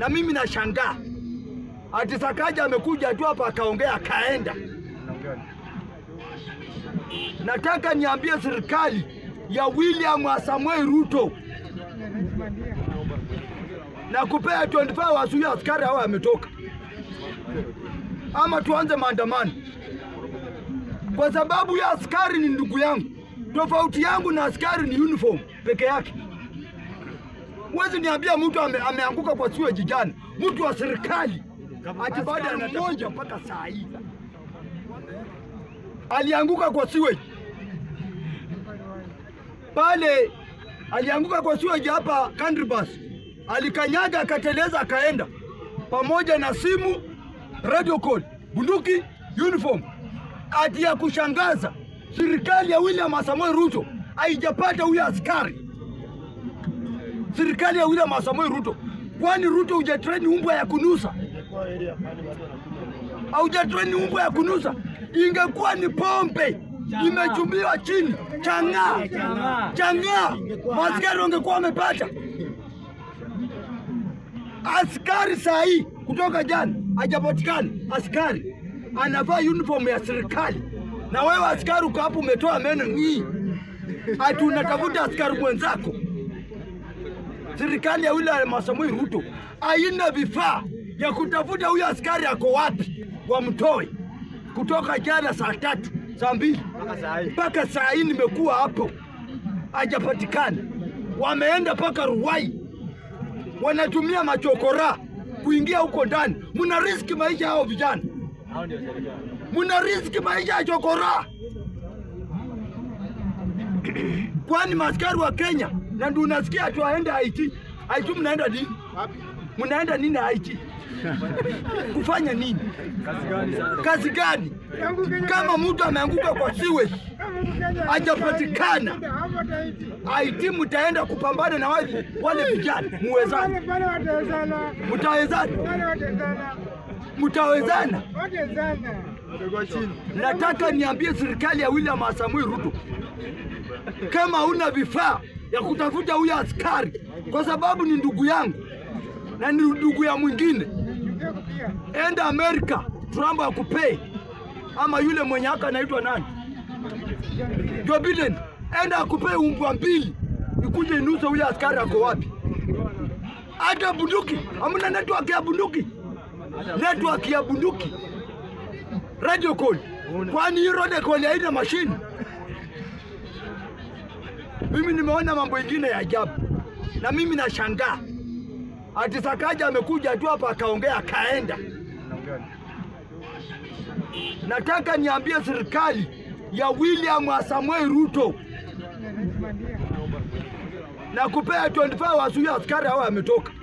na mimi nashangaa ati Sakaja amekuja tu hapa akaongea akaenda. Nataka niambie serikali ya William Samuel Ruto na kupea 25 hours huyo askari hao ametoka, ama tuanze maandamano, kwa sababu huyo askari ni ndugu yangu. Tofauti yangu na askari ni uniform peke yake. Huwezi niambia mtu ame, ameanguka kwa siweji jana, mtu wa serikali ati baada ya mmoja mpaka saa hii alianguka kwa siweji pale, alianguka kwa siweji hapa Country Bus, alikanyaga akateleza, akaenda pamoja na simu, radio call, bunduki, uniform. Ati ya kushangaza, serikali ya William Samoei Ruto haijapata huyo askari serikali ya William Samoei Ruto. Kwani Ruto hujatreni umbwa ya kunusa? Haujatreni umbwa ya kunusa? Ingekuwa ni pombe imechumbiwa chini, chang'aa chang'aa, maaskari wangekuwa wamepata. Askari saa hii kutoka jana hajapatikana askari anavaa uniform ya serikali, na wewe askari uko hapo umetoa meno ng'ii, ati unatafuta askari mwenzako serikali ya William Samoei Ruto haina vifaa ya kutafuta huyo askari ako wapi, wamtoe kutoka jana saa tatu saa mbili mpaka saa hii nimekuwa hapo, hajapatikana. Wameenda mpaka Ruai, wanatumia machokora kuingia huko ndani. Muna riski maisha hao vijana, muna riski maisha ya chokora. Kwani maaskari wa Kenya na ndio unasikia tu aende Haiti. Haiti mnaenda nini? Mnaenda nini Haiti? Kufanya nini? Kazi gani? Kama mtu ameanguka kwa sewage hajapatikana, Haiti mtaenda kupambana na wale wale vijana, muwezana? Mtawezana? Mtawezana? Nataka niambie serikali ya William Samoei Ruto kama huna vifaa ya kutafuta huyo askari, kwa sababu ni ndugu yangu na ni ndugu ya mwingine, enda Amerika, Trump akupei, ama yule mwenye haka anaitwa nani, Joe Biden, enda akupei umbwa mbili, ikuje inusa huyo askari ako wapi? Hata bunduki hamna, network ya bunduki, network ya bunduki, radio call. Kwani hii radio call haina mashine? Mimi nimeona mambo ingine ya ajabu, na mimi nashangaa ati Sakaja amekuja tu hapa akaongea akaenda. Nataka niambie serikali ya William Samoei Ruto na kupea 25 hours huyo askari hao ametoka,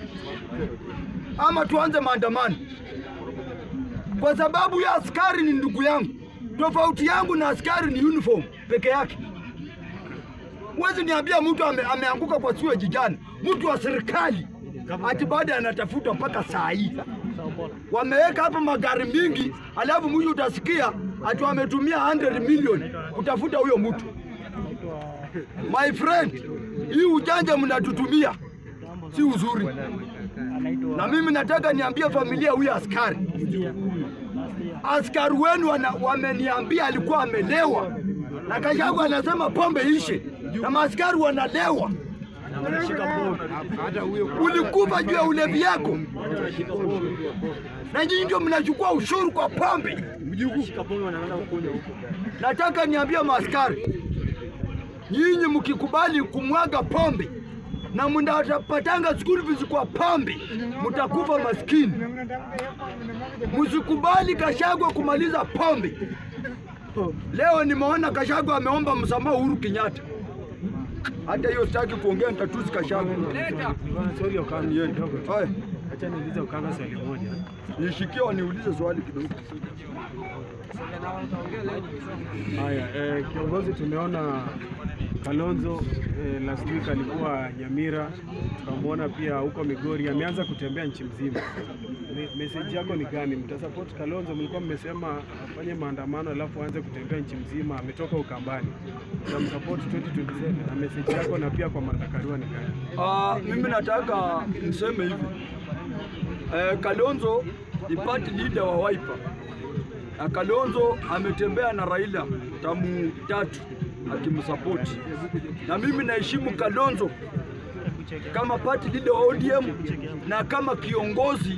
ama tuanze maandamano, kwa sababu huyo askari ni ndugu yangu. Tofauti yangu na askari ni uniform peke yake. Huwezi niambia mtu ame, ameanguka kwa siweji jana, mtu wa serikali ati baada anatafuta mpaka saa hii. Wameweka hapa magari mingi, alafu mwisho utasikia ati wametumia 100 milioni kutafuta huyo mtu. My friend, hii ujanja mnatutumia si uzuri, na mimi nataka niambie familia huyo askari, askari wenu wana- wameniambia alikuwa amelewa, na Kashagu anasema pombe ishe, na maaskari wanalewa. Ulikufa juu ya ulevi yako, na nyinyi ndio mnachukua ushuru kwa pombe. Nataka niambie maaskari, nyinyi mkikubali kumwaga pombe na mnapatanga school fees kwa pombe, mtakufa maskini. Msikubali Kashagwa kumaliza pombe. Leo nimeona Kashagwa ameomba msamaha Uhuru Kenyatta. Hata hiyo sitaki kuongea, nitatusi Kashagwa. Sorry Okanga, kidogo. Haya, Acha niulize Okanga swali moja. nishikie waniulize swali kidogo. Haya, eh, kiongozi, tumeona Kalonzo eh, last week alikuwa Nyamira, tukamwona pia huko Migori, ameanza kutembea nchi mzima. Me, message yako ni gani? Mtasupport Kalonzo? Mlikuwa mmesema afanye maandamano alafu aanze kutembea nchi mzima, ametoka Ukambani. Mtamsupport 2027 na message yako na pia kwa Martha Karua ni gani? Ah, mimi nataka niseme hivi eh, Kalonzo ni party leader wa Wiper na Kalonzo ametembea na Raila tamu tatu akimsapoti, na mimi naheshimu Kalonzo kama party leader wa ODM na kama kiongozi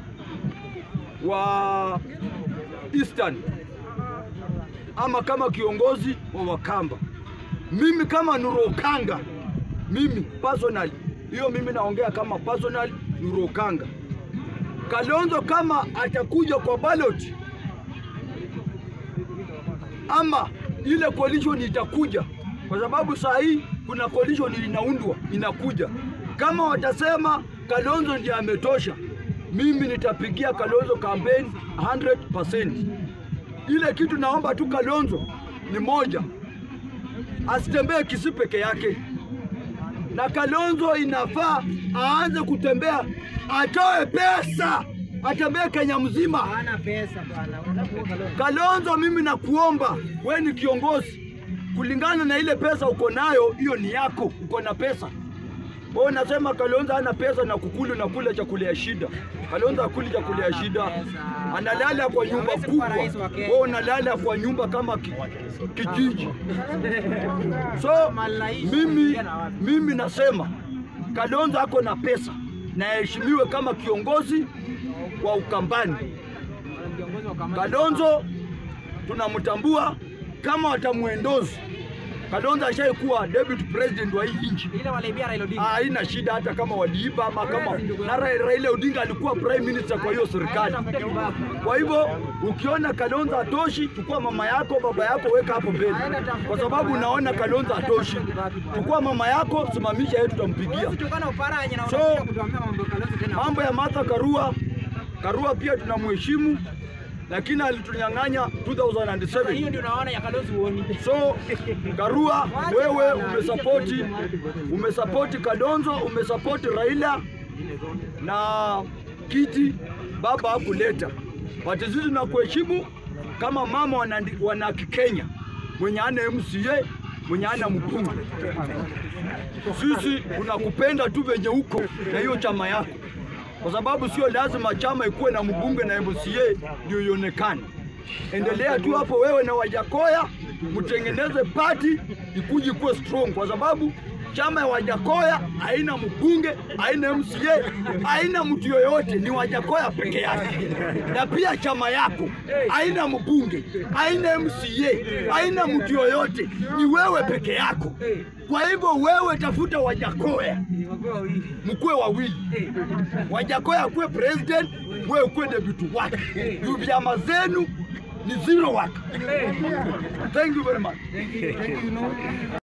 wa Eastern ama kama kiongozi wa Wakamba. Mimi kama Nurokanga, mimi personally, hiyo mimi naongea kama personal Nurokanga. Kalonzo kama atakuja kwa ballot ama ile coalition itakuja, kwa sababu saa hii kuna coalition inaundwa inakuja. Kama watasema Kalonzo ndiye ametosha, mimi nitapigia Kalonzo campaign 100%. Ile kitu naomba tu Kalonzo ni moja, asitembee Kisii peke yake, na Kalonzo inafaa aanze kutembea, atoe pesa, atembee Kenya mzima. Hana pesa bwana. Unataka Kalonzo. Kalonzo, mimi nakuomba, we ni kiongozi, kulingana na ile pesa uko nayo, hiyo ni yako, uko na pesa. Wewe unasema Kalonzo hana pesa na kukulu na kula chakula ya shida. Kalonzo akuli chakula ya shida, analala kwa nyumba Hawezi kuwa kubwa, rais wa Kenya. wewe unalala kwa nyumba kama ki, kijiji. So mimi, mimi nasema Kalonzo ako na pesa na aheshimiwe kama kiongozi wa Ukambani. Kiongozi wa kamati. Kalonzo tunamtambua kama watamwendozi. Kalonzo ashaikuwa deputy president wa hii nchi, Ile waliibia Raila Odinga. Ah, haina shida hata kama waliiba ama kama na Ra- Raila Odinga alikuwa prime minister kwa hiyo serikali. Kwa hivyo ukiona Kalonzo atoshi, chukua mama yako baba yako weka hapo mbele, kwa sababu unaona Kalonzo atoshi. Chukua mama yako, simamisha yetu, tutampigia. Huwezi tukana uparanya na So, unakuja kutuambia mambo ya Kalonzo tena. Mambo ya Martha Karua, Karua pia tunamheshimu, lakini alitunyang'anya Sasa 2007 hiyo ndio unaona ya Kalonzo uoni. So Karua, wewe umesapoti umesapoti Kalonzo, umesapoti Raila na kiti baba hakuleta. But sisi tunakuheshimu kama mama wana, wana Kikenya mwenye ana MCA mwenye ana mbunge. Sisi tunakupenda tu venye huko na hiyo chama yako, kwa sababu sio lazima chama ikuwe na mbunge na MCA ndio ionekane. Endelea tu hapo wewe na Wajakoya, mtengeneze pati ikuje kuwe strong, kwa sababu chama ya Wajakoya haina mbunge, haina MCA, haina mtu yoyote, ni Wajakoya peke yake. Na pia chama yako haina mbunge, haina MCA, haina mtu yoyote, ni wewe peke yako. Kwa hivyo wewe tafuta Wajakoya Wakuwa wawili. mkuwe wawili, Wajakoya akuwe president, wewe ukuwe deputy wake. Juu vyama zenu ni zero wake. Thank you very much.